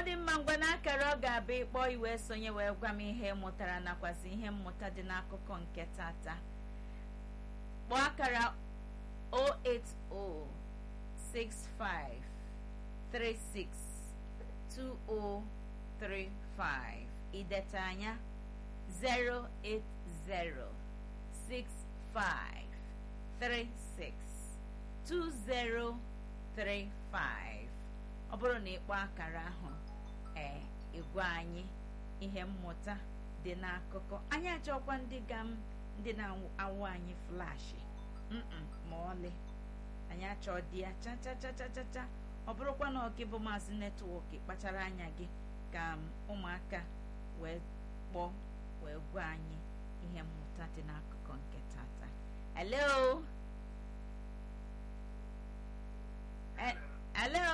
dị mma ngwa n'akara ọ ga-abụ ịkpọ iwe sonye wee gwa m ihe mụtara nakwazi ihe mmụta dị n'akụkọ nke tata kpọọ akara 08065362035 ideta anya 08065362035 ọ bụrụ na ịkpọ akara ahụ ee ịgwa anyị ihe mmụta dị n'akụkọ anyị achọkwa ndị ga m ndị na-awụ anyị flashi mm ma ọlị anyị achọ dị ya chachachachacha ọ bụrụkwa na ọgị bụ maazị netwọk kpachara anya gị ka ụmụaka wee kpọọ wee gwa anyị ihe mmụta dị n'akụkọ nke tata hello hello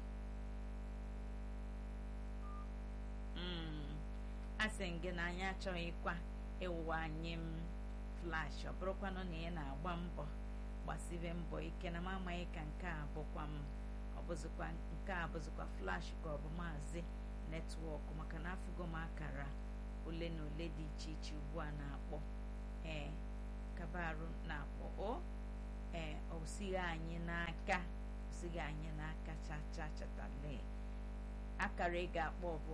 asị m gị na anyị achọghịkwa ịwụwa anyị m flash ọ bụrụkwanụ na ị na-agba mbọ gbasibe mbọ ike na m amaghị ka nke a bụkwa m ọbụzikwa nke a bụzikwa flash ka ọ bụ maazị netwọk maka na afụgo m akara ole na ole dị iche iche ugbu a na-akpọ ee kabarụ na-akpọ o ee osighị anyị n'aka osighị anyị n'aka cha cha chatale akara ị ga-akpọ bụ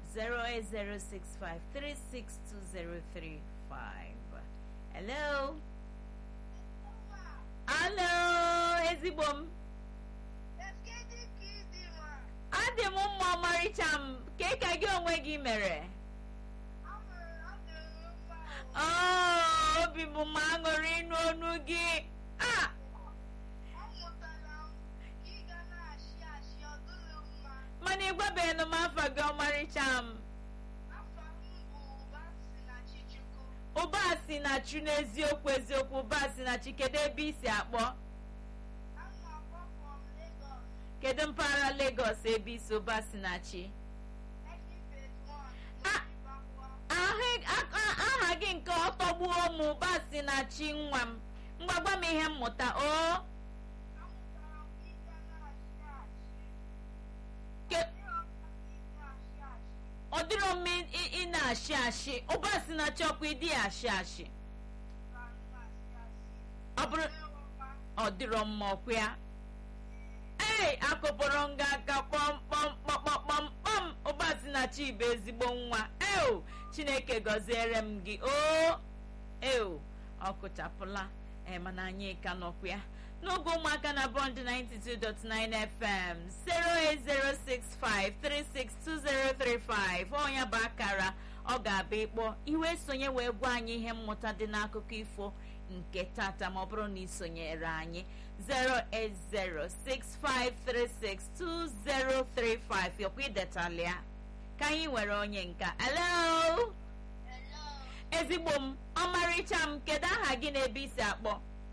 08065362035 hello hello ezigbo m adị m mma ọmarịcha m ke ka gị onwe gị mere obi bụ m aṅụrị ịnụ ọnụ gị a mana ịgwabeghị m afa gị ọmarịcha m ụba si na chu n'eziokwu eziokwu ụba si na chi kedu ebe i si akpọ kedu mpaghara Lagos ebe isi ụba si na chi aha gị nke ọtọgbuo m ụba si na chi nwa m mgbagba m ihe mmụta o ọ dịrọ m ị na-ashị ashị ụba si na chọkwa ịdị ashị ashị ọ bụrụ ọ dịrọ mma ọkwa ya ee akụpụrụ nga aka kpọmkpọmkpọmkpọmkpọm ụba si na chi bụ ezigbo nwa eo chineke gọziere m gị o eo ọ kụchapụla ee mana anyị ka nọkwa ya n'oge ụmụaka na bọnd 92.9 fm 08065362035 ọnya bụ akara ọ ga-abịa ịkpọ iwe sonye wee gwa anyị ihe mmụta dị n'akụkọ ifo nke tata ma ọ bụrụ na ị sonyere anyị 08065362035 yọkwa idetala ya ka anyị nwere onye nka hello ezigbo m ọmarịcha m kedu aha gị na ebe isi akpọ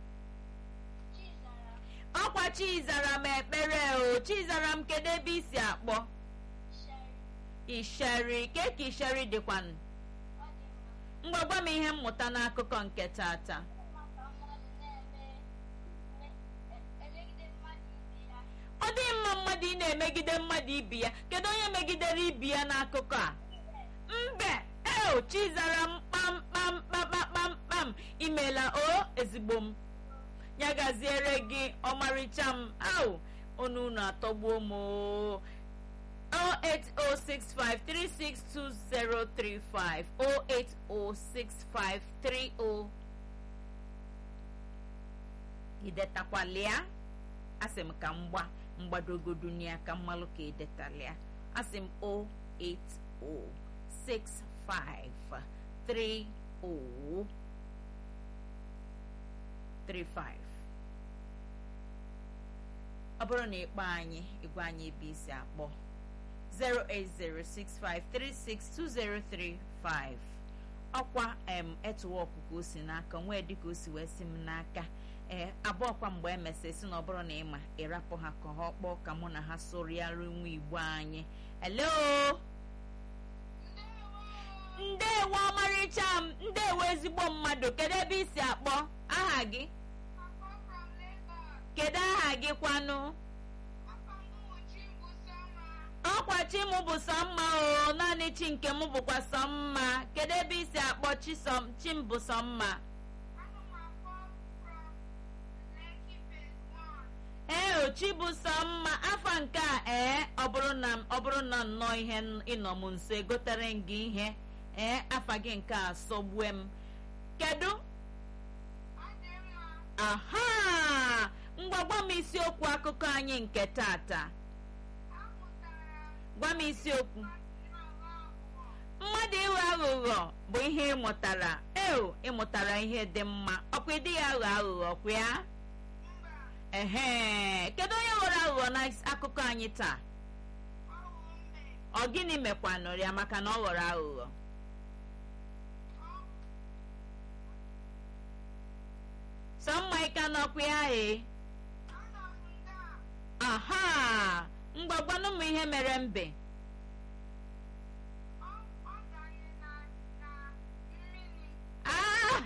ọkwa chizara m ekpere o chizara m kedu ebe isi akpọ isheri ke ka isheri dịkwanụ mgbagwa m ihe mmụta n'akụkọ nke tata ọ dị mma mmadụ ị na-emegide mmadụ ibi ya kedu onye megidere ibi ya n'akụkọ a mbe eo chizara m kpamkpamkpamkpamkpam imela o ezigbo m ya gaziere gị ọmarịcha m au onu unu atọgbuo m 08065362035 0806530 idetakwalịa asị m ka m gba mgbadogodunia ka mmalụ ka idetalịa asị m 0806530 35 ọ bụrụ na ịkpọ anyị ịgwa anyị ebe isi akpọ 08065362035 ọkwa em etuwọkụ ka o si n'aka nwee dịka o si wee si m n'aka ee abụọkwa mgbe emesịrị si na ọ bụrụ na ịma ịrapụ ha ka ha kpọọ ka mụ na ha sụrịara nwa igbo anyị hello ndewo ọmarịcha m ndewo ezigbo mmadụ kedu ebe isi akpọ aha gị kedu aha gị kwanụ ọkwa ọkwa chi m bụ sọ mma o naanị chi nke m bụkwa sọ mma kedu ebe isi akpọ chi sọ- chi m bụ sọ mma ee o chi bụ sọ mma afọ nke a ee ọ bụrụ na ọ bụrụ na nnọọ ihe n- ịnọ m nso egotere m gị ihe ee afa gị nke a sọgbue m kedu aha ngwa gwa m isiokwu akụkọ anyị nke tata gwa m isiokwu mmadụ ịghọ aghụghọ bụ ihe ịmụtara eo ịmụtara ihe dị mma ọkwa ịdị ya aghọ aghụghọ kwa ya ehe kedu onye ghọrọ aghụghọ n'akụkọ anyị taa ọ gịnị mekwanụ ya maka na ọ ghọrọ aghụghọ sọ mma ịka n'ọkwa ya ee aha mgbagwanụ m ihe mere mbe Ah!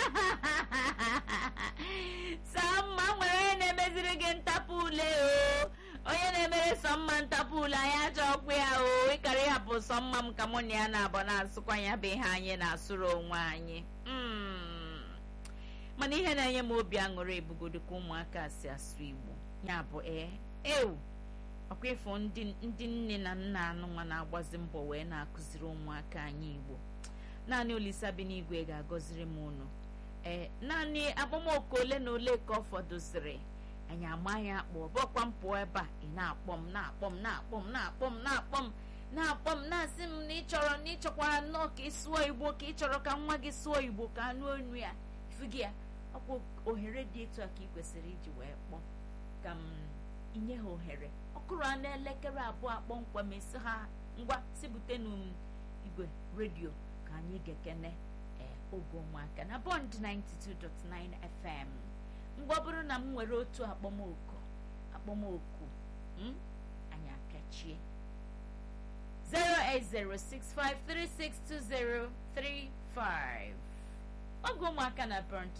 sọmma nwere onye na-emeziri gị ntapụ ule o onye na-emere sọmma ntapụ ule anyị achọkwa ya o ịkara ịhapụ sọmma m ka mụ na ya na-abụ na-asụkwa ya bụ ihe anyị na-asụrụ onwe anyị Mm. mana ihe na-enye m obi aṅụrị ebugodo ka ụmụaka si asụ igbo ya bụ ee ewu ọkwa ịfụ ndị ndị nne na nna anụnwa na-agbazi mbọ wee na-akụziri ụmụaka anyị igbo naanị olisa bi n'igwe ga-agọziri m unu ee naanị akpọmoku ole na ole ka ọ fọdụziri anyị amaghị akpọ bọkwa m pụọ ebe a ị na-akpọ m na-akpọ m na-akpọ m na-akpọ m na-akpọ m na-akpọ m na-asị m na ịchọrọ na ịchọkwara nnọọ ka ị sụọ igbo ka ị chọrọ ka nwa gị sụọ igbo ka anụ onu ya ifu gị ya ọkwa ohere dị etu a ka ị kwesịrị iji wee kpọọ ka m inye ha ohere ọkụrụ a n'elekere abụọ kpọmkwem esi ha ngwa sibutenu m igwe redio ka anyị ga-ekene ee oge ụmụaka na bond 92.9 fm mgbe ọ bụrụ na m nwere otu akpọmoku akpọmoku m anyị akachie 08065362035 oge ụmụaka na bond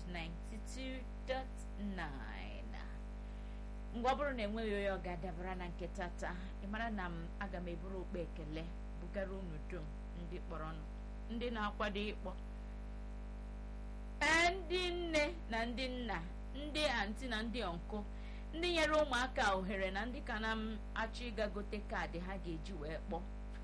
92.9 mgbe ọ bụrụ na enweghị onye ọ ga-adabara na nke tata ị mara na m aga m eburu okpe ekele bugara unu dum ndị kpọrọnụ ndị na-akwado ịkpọ ee ndị nne na ndị nna ndị anti na ndị ọnkụ ndị nyere ụmụaka ohere na ndị ka na m achọ ịga gote kaadị ha ga-eji wee kpọọ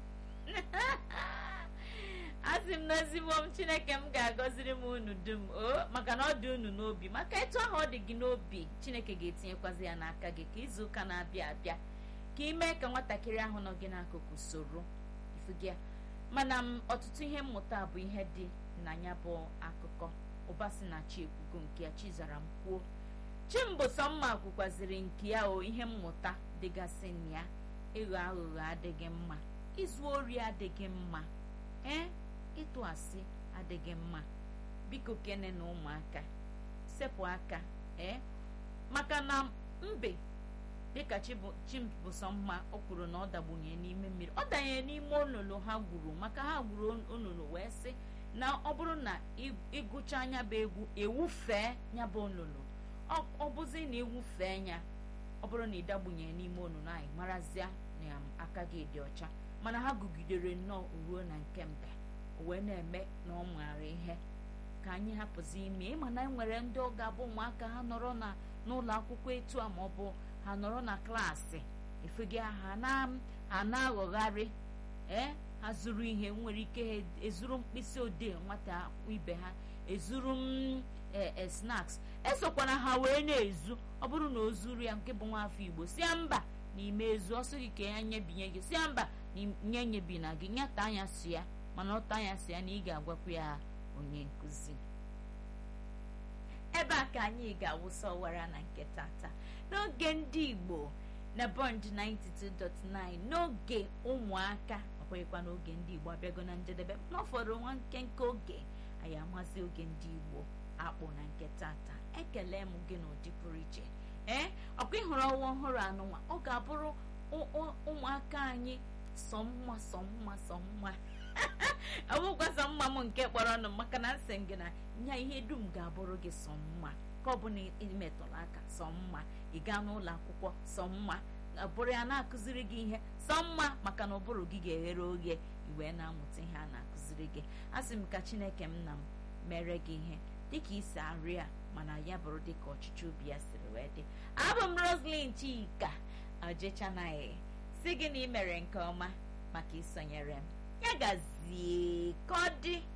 asị m n'ezigbo m chineke m ga-agọziri m unu dum o maka na ọ dị unu n'obi maka etu ahụ ọ dị gị n'obi chineke ga-etinyekwazi ya n'aka gị ka izu ụka na-abịa abịa ka ị mee ka nwatakịrị ahụ nọ gị n'akụkụ soro ifugia mana m ọtụtụ ihe mmụta bụ ihe dị na ya bụ akụkọ ụba si na chi ekwugo nke ya chi zara m kwuo chimbụsọmma kwukwaziri nke ya o ihe mmụta dịgasị na ya ịghọ aghụghọ adịghị mma izu ori adịghị mma ee ịtụ asị adịghị mma biko kene na ụmụaka sepụ aka ee maka na mbe dịka chimbụsọmma o kwuru na ọ dagbunye n'ime mmiri ọ danyere n'ime olulu ha gwuru maka ha gwuru olulu wee sị na ọ bụrụ na ịgụcha anya bụ egwu ewufee ya bụ olulu ọ bụzi na ewufee ya ọ bụrụ na ị dagbunye n'ime olulu anyị marazịa na aka gị dị ọcha mana ha gụgidere nnọọ ruo na nke mbe wee na-eme na ọ maara ihe ka anyị hapụzi ime ịma na enwere ndị ọ ga-abụ ụmụaka ha nọrọ na n'ụlọ akwụkwọ etu a ma ọ bụ ha nọrọ na klaasị efega ha na-aghọgharị ee ha zuru ihe nwere ike ha ezuru mkpịsị odee nwata ibe ha ezuru m snaks esokwana ha wee na-ezu ọ bụrụ na o zuru ya nke bụ nwaafọ igbo si ya mba n'ime ezu ọsọ gị ka ya nyebinye gị si ya mba nye nyebi na gị nyata anya si ya mana ọta anya si ya na ị ga-agwakwa ya onye nkụzi ebe a ka anyị ga-awụsa ọwara na nke tata n'oge ndị igbo na bond 92.9 n'oge ụmụaka ọkweghịkwa n'oge ndị igbo abịago na njedebe n'ụfọdụ nwa nkenke oge anyị amazi oge ndị igbo akpụ na nke tata ekele m gị n'ụdị pụrụ iche ee ọkwa ịhụrụ ọnwa ọhụrụ anụnwa ọ ga-abụrụ ụmụaka anyị sọ mma sọ mma sọ mma ọbụkwa sọ mma m nke kpọrọ ọnụ maka na nsị gị na nya ihe dum ga-abụrụ gị sọ mma ka ọ bụ na imetụrụ aka sọ mma ị gaa n'ụlọ akwụkwọ sọ mma bụrụ ya na-akụziri gị ihe sọ mma maka na ụbụrụ gị ga-eghere oghe iwee na-amụta ihe a na-akụziri gị a sị m ka chineke m na m mere gị ihe dịka isi arị a mana ya bụrụ dịka ọchịchị obi ya siri wee dị abụ m roslyn chika ojechanaghị si gị na ị mere nke ọma maka isonyere m ya gazie ka ọ dị